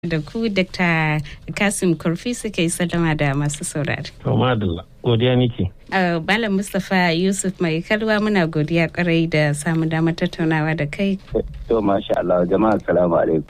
da ku Dr. Kasim Kurfi suka yi sallama da masu saurari. To madalla, godiya nike. Malam Mustapha Yusuf mai kalwa muna godiya kwarai da samun damar tattaunawa da kai. To masha Allah jama'a salamu alaikum.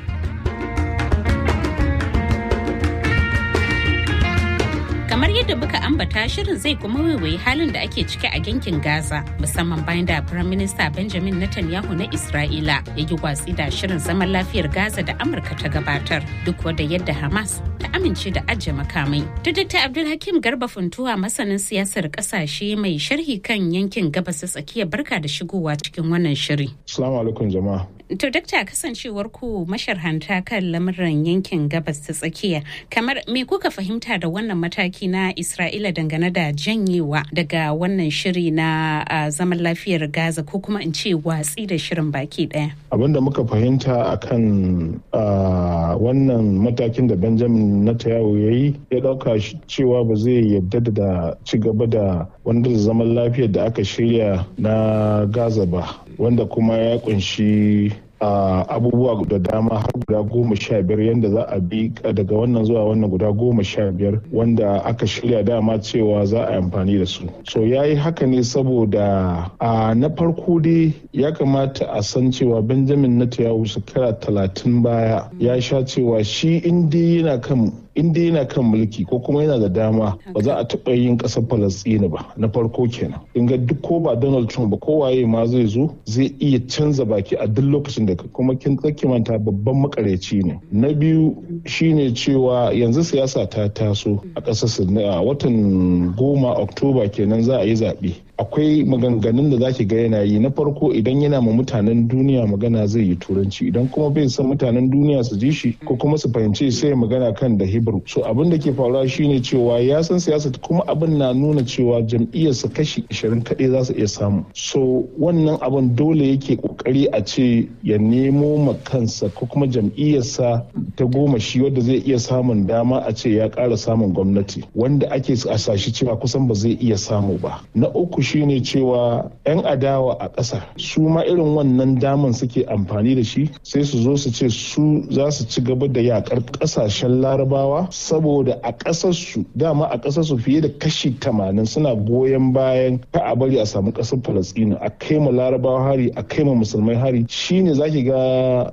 kamar yadda muka ambata shirin zai kuma waiwayi halin da ake ciki a yankin gaza musamman bayan da firayim minista benjamin netanyahu na isra'ila ya yi watsi da shirin zaman lafiyar gaza da amurka ta gabatar duk wadda yadda hamas ta amince da ajiye makamai da dr abdulhakim garba funtuwa masanin siyasar kasashe mai sharhi kan yankin gabas ta tsakiya barka da shigowa cikin wannan shiri Assalamu alaikum jama'a. To dakta kasancewar ku masharhanta kan lamuran yankin gabas ta tsakiya kamar me kuka fahimta da wannan mataki na Isra'ila dangane da janyewa daga wannan shiri na uh, zaman lafiyar Gaza ko kuma in ce watsi da shirin baki daya. Abin da muka fahimta akan uh, wannan matakin da Benjamin Netanyahu ya yi ya dauka cewa ba zai yadda da ci gaba da wanda zaman lafiyar da aka shirya na Gaza ba wanda kuma ya kunshi Uh, abubuwa da dama har guda goma sha biyar yadda za a bi daga wannan zuwa wannan guda goma sha biyar wanda aka shirya dama cewa za a yi amfani da su so ya yi haka ne saboda uh, na farko dai ya kamata a san cewa benjamin netanyahu shekara talatin baya ya sha cewa shi inda yana kan in dai yana kan mulki ko kuma yana da dama ba za a taɓa yin ƙasar falastini ba na farko kenan in ga duk ko ba donald trump ba ko waye ma zai zo zai iya canza baki a duk lokacin da kuma kin manta babban makareci ne na biyu shine cewa yanzu siyasa ta taso a ƙasar a watan goma oktoba kenan za a yi zaɓe akwai maganganun da zaki ga yana yi na farko idan yana ma mutanen duniya magana zai yi turanci idan kuma bai san mutanen duniya su ji shi ko kuma su fahimci sai magana kan da hebrew so abin da ke faruwa shine cewa ya san siyasa kuma abin na nuna cewa jam'iyyarsa kashi 20 kaɗai za su iya samu so wannan abin dole yake kokari a ce ya nemo ma kansa ko kuma jam'iyyarsa ta goma shi wadda zai iya samun dama a ce ya ƙara samun gwamnati wanda ake asashi cewa kusan ba zai iya samu ba na uku shine cewa 'yan adawa a ƙasa su ma irin wannan daman suke amfani da shi sai su zo su ce su za su ci gaba da yakar ƙasashen larabawa saboda a ƙasarsu dama a ƙasarsu fiye da kashi tamanin suna goyon bayan ka a bari a samu ƙasar falastinu a kai ma larabawa hari a kai ma musulmai hari shine zaki ga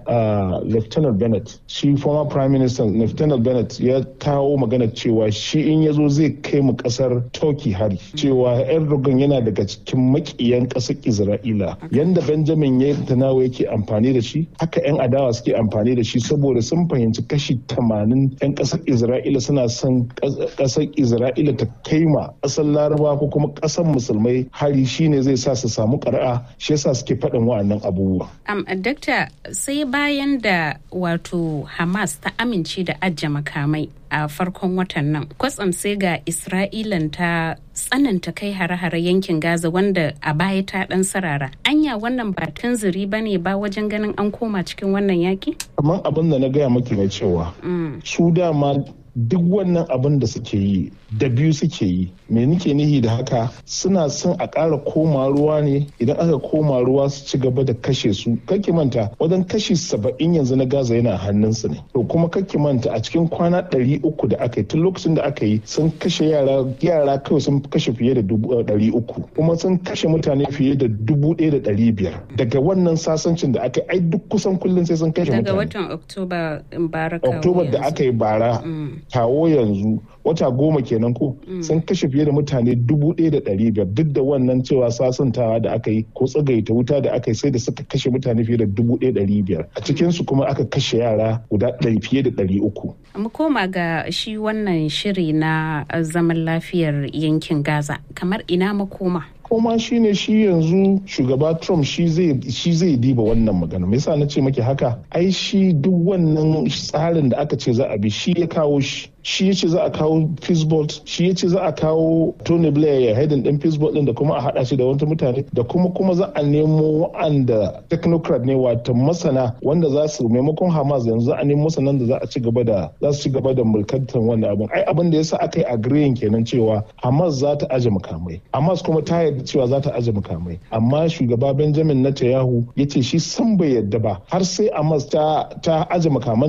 lieutenant bennett shi former prime minister lieutenant bennett ya kawo magana cewa shi in ya zo zai kai mu ƙasar turkey hari cewa erdogan yana daga cikin makiyan ƙasar Isra'ila. Yanda Benjamin ya tanawa yake amfani da shi, haka 'yan adawa suke amfani da shi saboda sun fahimci kashi tamanin 'yan ƙasar Isra'ila suna son ƙasar Isra'ila ta kai ma ƙasar Laraba ko kuma ƙasar Musulmai hari shine zai sa su samu ƙara'a shi yasa suke faɗin wa'annan abubuwa. Um, Dakta sai bayan da wato Hamas ta amince da ajiye makamai a farkon watan nan kwatsam sai ga isra'ilan ta tsananta kai hare-hare yankin gaza wanda a baya ta dan sarara anya wannan ba tunziri ba ne ba wajen ganin an koma cikin wannan yaki kamar abin da na gaya maki mai cewa su dama duk wannan abin da suke yi da biyu suke yi me nike nihi da haka suna son a ƙara koma ruwa ne idan aka koma ruwa su ci gaba da kashe su kake manta wajen kashi saba'in yanzu na gaza yana hannunsu ne to kuma kake manta a cikin kwana ɗari uku da aka yi tun lokacin da aka yi sun kashe yara yara kawai sun kashe fiye da ɗari uku kuma sun kashe mutane fiye da dubu ɗaya da ɗari biyar daga wannan sasancin da aka yi ai duk kusan kullum sai sun kashe mutane daga watan oktoba bara oktoba da aka yi bara kawo yanzu wata goma kenan ko sun kashe fiye da mutane dubu ɗaya da ɗari biyar duk da wannan cewa sasantawa da aka yi ko tsagaita wuta da aka yi sai da suka kashe mutane fiye da dubu ɗaya ɗari biyar a cikinsu kuma aka kashe yara guda ɗari fiye da ɗari uku. mu koma ga shi wannan shiri na zaman lafiyar yankin gaza kamar ina makoma koma shine shi yanzu shugaba trump shi zai diba wannan magana me yasa na ce maki haka ai shi duk wannan tsarin da aka ce za a bi shi ya kawo shi shi ya ce za a kawo Peacebolt shi ya ce za a kawo Tony Blair ya haidin din Peacebolt din da kuma a hada shi da wata mutane da kuma kuma za a nemo wa'anda technocrat ne wato masana wanda za su maimakon Hamas yanzu a nemo masanan da za a ci gaba da za su ci gaba da mulkantar wannan abin ai abin da yasa aka yi agreeing kenan cewa Hamas za ta aje makamai Hamas kuma ta yarda cewa za ta aje makamai amma shugaba Benjamin Netanyahu ya ce shi san bai yarda ba har sai Hamas ta ta aje makamanta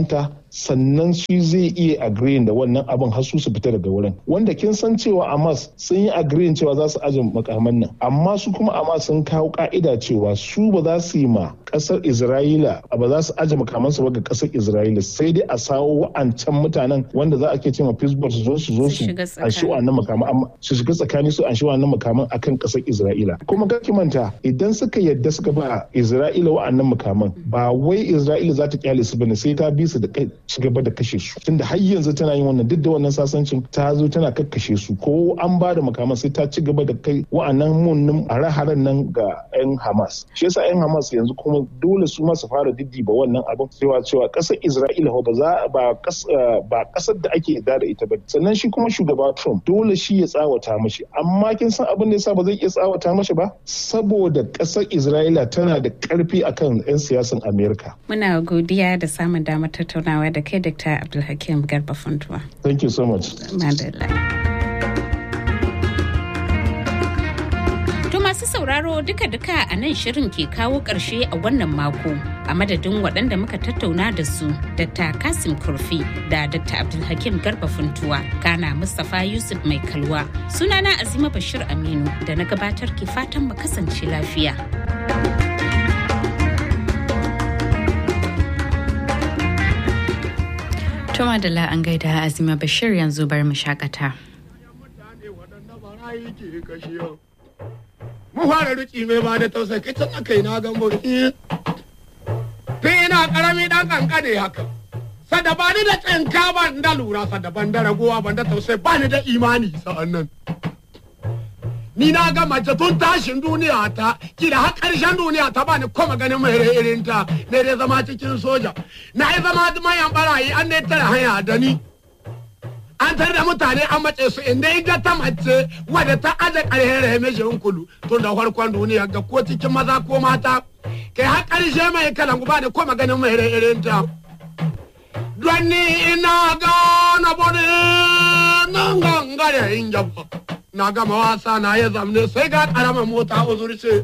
sannan shi zai iya agreeing da wannan abin har su su fita daga wurin wanda kin san cewa Hamas sun yi agreeing cewa za su aje makaman nan amma su kuma Hamas sun kawo ka'ida cewa su ba za su yi ma kasar Isra'ila ba za su aje makamansu ba ga kasar Isra'ila sai dai a sawo wa'ancan mutanen wanda za a ke cewa Pittsburgh su zo su zo su an shi wannan makaman amma su shiga tsakani su an shi wannan makaman akan kasar Isra'ila kuma ga manta idan suka yadda suka ba Isra'ila wa'annan makaman ba wai Isra'ila za ta kyale su bane sai ta bi su da ci gaba da kashe su tunda har yanzu tana yin wannan duk da wannan sasancin ta zo tana kakkashe su ko an ba da makaman sai ta ci gaba da kai wa'annan munnin hare-haren nan ga 'yan Hamas shi yasa 'yan Hamas yanzu kuma dole su ma su fara diddiba wannan abin cewa cewa kasar Isra'ila ba za ba ba kasar da ake da da ita ba sannan shi kuma shugaba Trump dole shi ya tsawata mashi amma kin san abin da yasa ba zai iya tsawata mashi ba saboda kasar Isra'ila tana da karfi akan 'yan siyasan Amerika muna godiya da samun damar tattaunawa da kai Dr. Abdulhakim Garba Funtuwa thank you so much madalla masu sauraro duka-duka a nan shirin ke kawo ƙarshe a wannan mako a madadin waɗanda muka tattauna da su Dr. Kasim Kurfi da Dr. Abdulhakim Garba Funtuwa kana Mustapha Yusuf Mai Kalwa sunana Azima Bashir Aminu da na gabatar ke fatan mu kasance lafiya. Tuma da an gaida Azima Bashir yanzu bar mu shakata. mu fara ruki mai ba da tausayi kai tun aka yi na gan burki tun ina karami dan kankane haka sada ba ni da tsinka ban da lura sada ban da ragowa ban da tausayi ba ni da imani sa'an nan ni na ga mace tun tashin duniya ta kila har karshen duniya ta bani kuma ganin mai irin ta ne dai zama cikin soja na yi zama mayan barayi an ne tara hanya da ni an tare da mutane an mace su inda in ta mace wadda ta aje ƙarfin rahimeshin kulu tun da farkon duniya ga ko cikin maza ko mata kai har ƙarshe mai kalan guba da ko maganin mai irin ta don ni ina gana bane nan gangare in jaba na gama wasa na ya zamne sai ga ƙaramar mota uzurce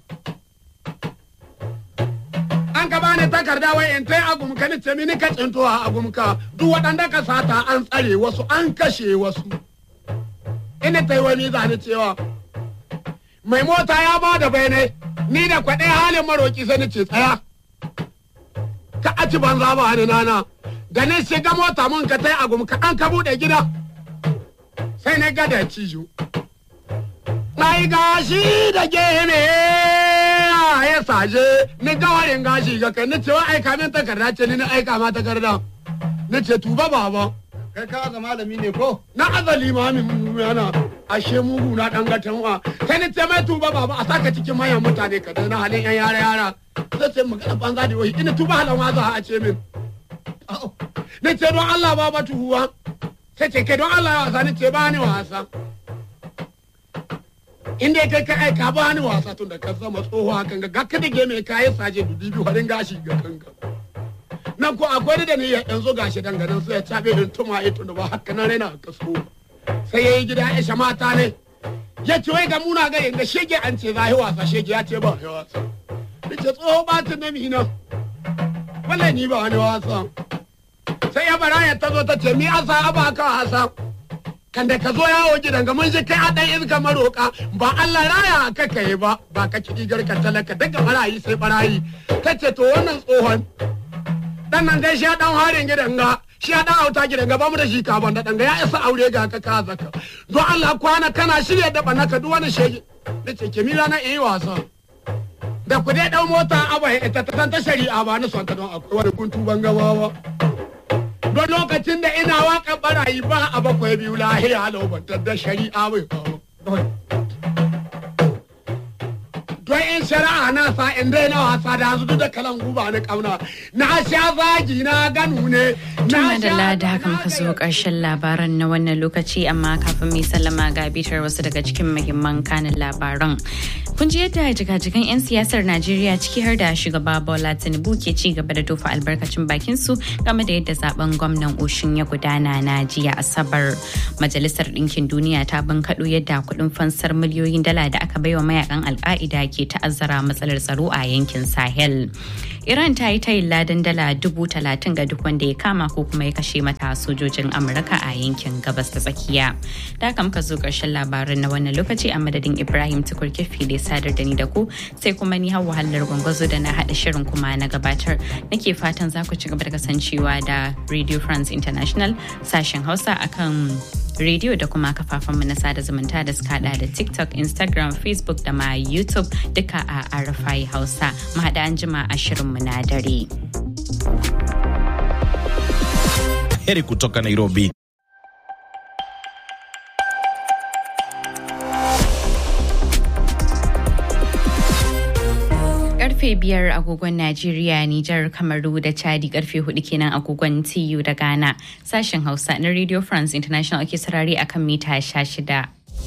an ka bani takarda wai in tai agumka ni ce mini ka tsinto a agumka duk waɗanda ka sata an tsare wasu an kashe wasu ina tai wani zani cewa mai mota ya ba da bayanai ni da kwaɗe halin maroki sai ni ce tsaya ka aci banza ba ni nana da ni shiga mota mun ka tai agumka an ka buɗe gida sai na gada cijo mai gashi da gene ya saje ni gawarin gashi ga kai ni ce wa aika min takarda ce ni na aika ma takarda ni ce tuba baba kai ka ga malami ne ko na azali ma min yana ashe mugu na dan gatan wa sai ni ce mai tuba baba a saka cikin manyan mutane ka na halin yan yara yara sai ce magana banza da wai ina tuba halan wa za a ce min ni ce don Allah baba tuhuwa sai ce kai don Allah ya wasa ni ce ba ni wasa inda kai ka aika ba ni wasa tun da ka zama tsoho hakan ga ga kada ge mai kayan saje dubi biyu harin gashi ga kanka nan ko akwai da ni yanzu gashi danganan sai ya cabe din tuma ito da ba haka nan raina ka so sai yayi gida ya sha mata ne ya ce wai ga muna ga yanga shege an ce zai wasa shege ya ce ba ya wasa ce tsoho ba ta na mina wallahi ni ba wani wasa sai ya bara ya tazo ta ce mi asa aba ka hasa kan da ka zo yawo gidan ga mun ji kai a dan iska maroka ba Allah raya ka kai ba ba ka kiɗi garka talaka daga barayi sai barayi ta ce to wannan tsohon dan nan dai shi ya dan harin gidan ga shi ya dan auta gidan ga ba mu da shi ka ban da dan ga ya isa aure ga ka ka zaka don Allah kwana kana shirye da bana ka duk wani shege da ce ke mira na yi wasa da ku dai dan mota abai ita ta ta shari'a ba ni son ta don akwai wani kuntu ban gabawa don lokacin da ina waka barayi ba a bakwai biyu lahiya laubantar da shari'a bai kawo. Don in shari'a na sa in dai na wasa da yanzu da kalan guba na kauna na sha zagi na ganu ne. Tuma da da haka muka zo ƙarshen labaran na wannan lokaci amma kafin mai sallama ga bitar wasu daga cikin muhimman kanin labaran. Kun ji yadda jigajigan 'yan siyasar Najeriya ciki har da shugaba Bola Tinubu ke ci gaba da tofa albarkacin bakin su game da yadda zaben gwamnan Oshin ya gudana na jiya Asabar. Majalisar Ɗinkin Duniya ta bankaɗo yadda kuɗin fansar miliyoyin dala da aka baiwa mayakan alka'ida ke ta'azzara matsalar tsaro a yankin Sahel. Iran ta yi tayin ladan dala dubu talatin ga duk wanda ya kama ko kuma ya kashe mata sojojin Amurka a yankin gabas ta tsakiya. Da haka muka zo ƙarshen labarin na wannan lokaci a madadin Ibrahim Tukur Kefi da sadar da ni da ku sai kuma ni hawa hallar gwangwazo da na haɗa shirin kuma na gabatar. Nake fatan za ku ci gaba da kasancewa da Radio France International sashen Hausa akan rediyo da kuma kafafenmu na sada zumunta da suka hada da TikTok, Instagram, Facebook da ma YouTube duka a Arafai Hausa. Mu haɗa an jima a shirinmu na dare. Heri kutoka Nairobi. karfe biyar agogon Najeriya, Nijar, Kamaru da Chadi karfe hudu kenan agogon TU da Ghana. Sashen Hausa na Radio France International ake sarari akan mita sha shida.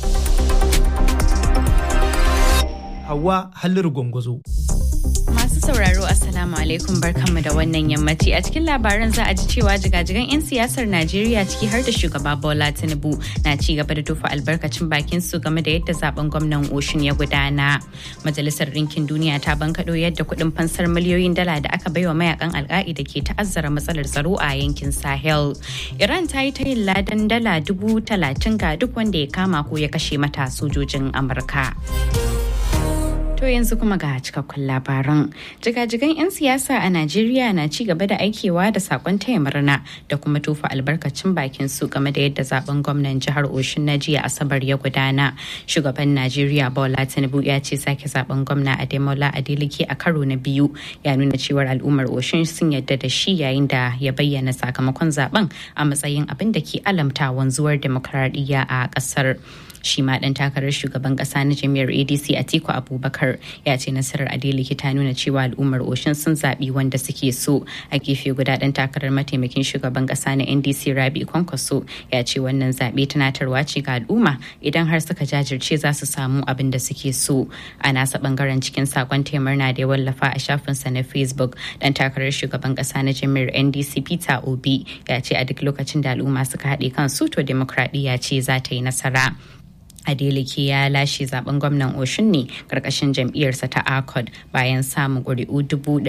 Hawa Halliru Gwangwazo. Masu sauraro Assalamu alaikum barkanmu da wannan yammaci a cikin labaran za a ji cewa jigajigan 'yan siyasar Najeriya ciki har da shugaba Bola Tinubu na ci gaba da tufa albarkacin bakin su game da yadda zaben gwamnan Oshun ya gudana. Majalisar Ɗinkin Duniya ta bankaɗo yadda kuɗin fansar miliyoyin dala da aka baiwa mayakan alka'ida ke ta'azzara matsalar tsaro a yankin Sahel. Iran ta yi ta yin ladan dala dubu talatin ga duk wanda ya kama ko ya kashe mata sojojin Amurka. To yanzu kuma ga cikakkun labaran. Jigajigan 'yan siyasa a Najeriya na ci gaba da aikewa da sakon taya murna da kuma tofa albarkacin bakin su game da yadda zaben gwamnan jihar Oshun na jiya Asabar ya gudana. Shugaban Najeriya Bola Tinubu ya ce sake zaben gwamna Ademola Adeleke a karo na biyu ya nuna cewar al'ummar Oshun sun yadda da shi yayin da ya bayyana sakamakon zaben a matsayin abin da ke alamta wanzuwar demokradiyya a ƙasar. shi ma dan takarar shugaban kasa na jami'ar adc atiku abubakar ya ce nasarar adeleke ta nuna cewa al'ummar oshin sun zaɓi wanda suke so a gefe guda dan takarar mataimakin shugaban kasa na ndc rabi kwankwaso ya ce wannan zaɓe tunatarwa ce ga al'umma idan har suka jajirce za su samu abin da suke so a nasa bangaren cikin sakon na da ya wallafa a shafinsa na facebook dan takarar shugaban kasa na jami'ar ndc peter obi ya ce a duk lokacin da al'umma suka haɗe kansu to demokradiyya ce za ta yi nasara Adeleke ya lashe zaben gwamnan Oshun ne karkashin jam'iyyarsa ta ACOD bayan samun ƙuri'u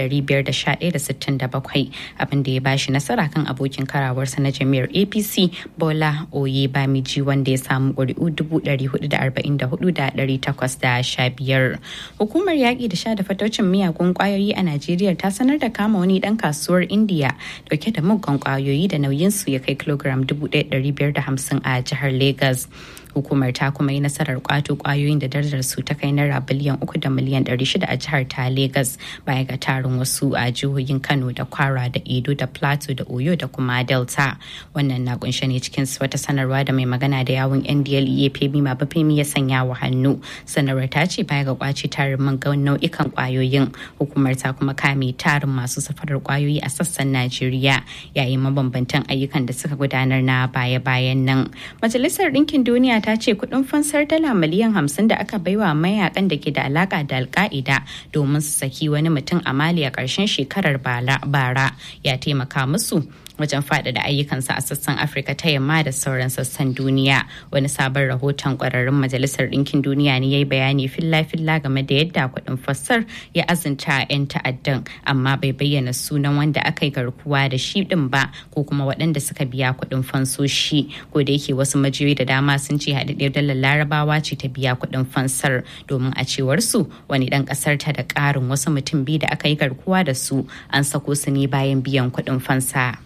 511,67 abin da ya bashi nasara kan abokin karawarsa na jam'iyyar APC Bola Oye Bamiji wanda ya samu ƙuri'u 444,815. Hukumar yaƙi da sha da fataucin miyagun ƙwayoyi a Najeriya ta sanar da kama wani ɗan kasuwar Indiya dauke da muggan ƙwayoyi da nauyinsu ya kai kilogram 1,550 a jihar Legas. hukumar ta kuma yi nasarar kwato kwayoyin da darajar su ta kai naira biliyan uku da miliyan ɗari shida a jihar ta Legas baya ga tarin wasu a jihohin Kano da Kwara da Edo da Plateau da Oyo da kuma Delta. Wannan na kunshe ne cikin wata sanarwa da mai magana da yawun NDLEA Femi Mabafemi ya sanya wa hannu. Sanarwar ta ce baya ga kwace tarin man nau'ikan kwayoyin hukumar ta kuma kame tarin masu safarar kwayoyi a sassan Najeriya yayin mabambantan ayyukan da suka gudanar na baya-bayan nan. Majalisar Ɗinkin Duniya ta ce kudin fansar dala miliyan hamsin da aka baiwa mayakan da ke da alaka da alka'ida domin su saki wani mutum a mali a ƙarshen shekarar bara ya taimaka musu wajen faɗaɗa ayyukansa a sassan afirka ta yamma da sauran sassan duniya wani sabon rahoton ƙwararrun majalisar ɗinkin duniya ne ya yi bayani filla-filla game da yadda kuɗin fassar ya azunta 'yan ta'addan amma bai bayyana sunan wanda aka yi garkuwa da shi ɗin ba ko kuma waɗanda suka biya kuɗin fansoshi ko da yake wasu majiyoyi da dama sun ce haɗaɗɗiyar dalar larabawa ce ta biya kuɗin fansar domin a cewar su wani ɗan ƙasar ta da ƙarin wasu mutum biyu da aka yi garkuwa da su an sako su ne bayan biyan kuɗin fansa.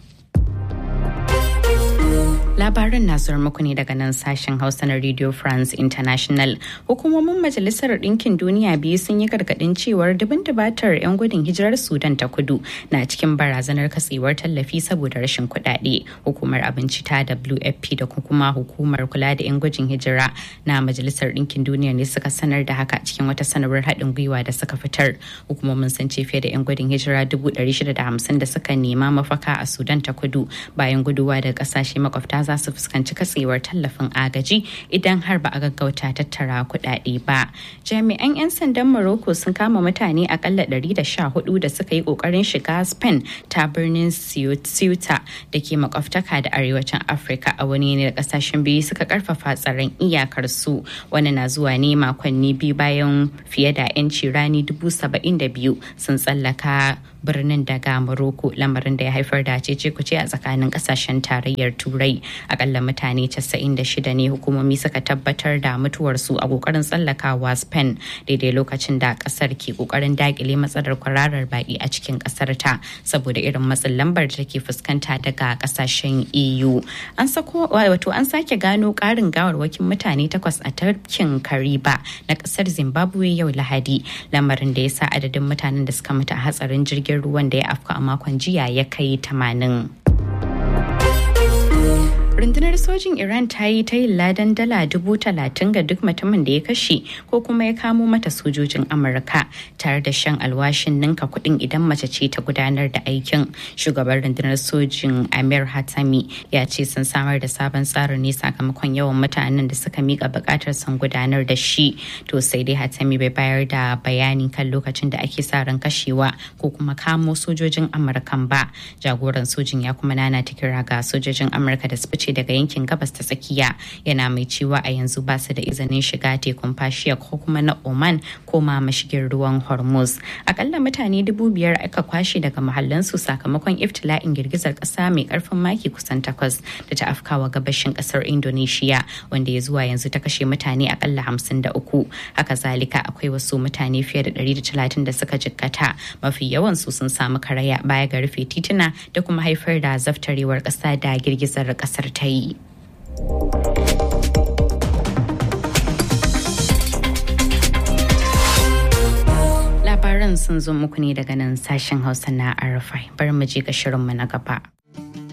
Labaran na zuwa muku ne daga nan sashen Hausa na Radio France International. Hukumomin Majalisar Ɗinkin Duniya biyu sun yi gargaɗin cewar dubin dubatar 'yan gudun hijirar Sudan ta kudu na cikin barazanar katsewar tallafi saboda rashin kuɗaɗe. Hukumar abinci ta WFP da kuma hukumar kula da 'yan gudun hijira na Majalisar Ɗinkin Duniya ne suka sanar da haka cikin wata sanarwar haɗin gwiwa da suka fitar. Hukumomin sun ce fiye da 'yan gudun hijira 650 da suka nema mafaka a Sudan ta kudu bayan guduwa daga ƙasashe makwabta za su fuskanci katsewar tallafin agaji idan har ba a gaggauta tattara kuɗaɗe ba. Jami'an 'yan sandan Morocco sun kama mutane akalla 114 da suka yi ƙoƙarin shiga Spain ta birnin Ceuta da ke makwabtaka da arewacin Afirka a wani ne da kasashen biyu suka karfafa tsaron iyakar su. Wani na zuwa ne makonni biyu bayan fiye da 'yanci rani dubu saba'in da biyu sun tsallaka birnin daga Morocco lamarin da ya haifar da cece kuce a tsakanin kasashen tarayyar Turai. Akalla mutane 96 ne hukumomi suka tabbatar da mutuwarsu a kokarin tsallakawa Spain daidai lokacin da kasar ke kokarin dakile matsalar kwararar baki a cikin kasar ta saboda irin matsin lambar da take fuskanta daga kasashen EU. An sako wato an sake gano karin gawarwakin mutane takwas a tafkin Kariba na kasar Zimbabwe yau Lahadi lamarin da ya sa adadin mutanen da suka mutu a hatsarin jirgin ruwan da ya afka a makon jiya ya kai 80. rundunar sojin iran ta yi ta yin ladan dala dubu talatin ga duk mutumin da ya kashe ko kuma ya kamo mata sojojin amurka tare da shan alwashin ninka kuɗin idan mace ce ta gudanar da aikin shugaban rundunar sojin amir hatami ya ce sun samar da sabon tsarin ne sakamakon yawan mutanen da suka mika buƙatar sun gudanar da shi to sai dai hatami bai bayar da bayani kan lokacin da ake sa ran kashewa ko kuma kamo sojojin amurkan ba jagoran sojin ya kuma nana ta kira ga sojojin amurka da su fice daga yankin gabas ta tsakiya yana mai cewa a yanzu ba su da izinin shiga tekun fashiya ko kuma na oman ko ma mashigin ruwan hormuz akalla mutane dubu biyar aka kwashe daga mahallansu sakamakon iftila'in girgizar kasa mai karfin maki kusan takwas da ta afkawa gabashin kasar indonesia wanda ya zuwa yanzu ta kashe mutane akalla hamsin da uku haka zalika akwai wasu mutane fiye da ɗari da talatin da suka jikkata mafi yawan su sun samu karaya baya ga rufe tituna da kuma haifar da zaftarewar ƙasa da girgizar ƙasar ta yi. Labaran sun zo muku ne daga nan sashen Hausa na Arafai. Bari mu je ga shirinmu na gaba.